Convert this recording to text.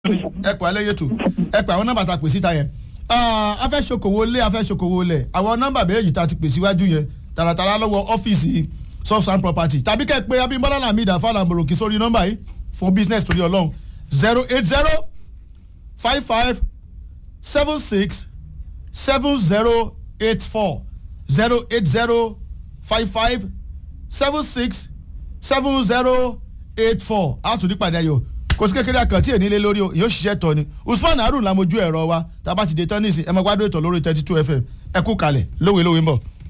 ẹ pè alẹ́ yẹtò ẹ pè àwọn nọ́mbà tá a pè síta yẹn afẹ́ ṣokòwò lé afẹ́ ṣokòwò lẹ̀ àwọn nọ́mbà méjì tá a ti pè síwájú yẹn tààràtàrà lọ́wọ́ ọ́fíìsì soft sand property tàbí kẹ́ ẹ pé abimbola lamid afala mboroki sórí nọ́mbà yìí fún business torí ọlọ́run zero eight zero five five seven six seven zero eight four zero eight zero five five seven six seven zero eight four a tún ní pàdé ayọ̀ kò sí kékeré àkàntì ènílé lórí o yóò ṣiṣẹ́ tọ́ ni usman harun lamojú ẹ̀rọ wa tá a bá ti dé tán nísìn ẹ máa gbádùn ètò lórí thirty two fm ẹ kú kalẹ̀ lówelówe ń bọ̀.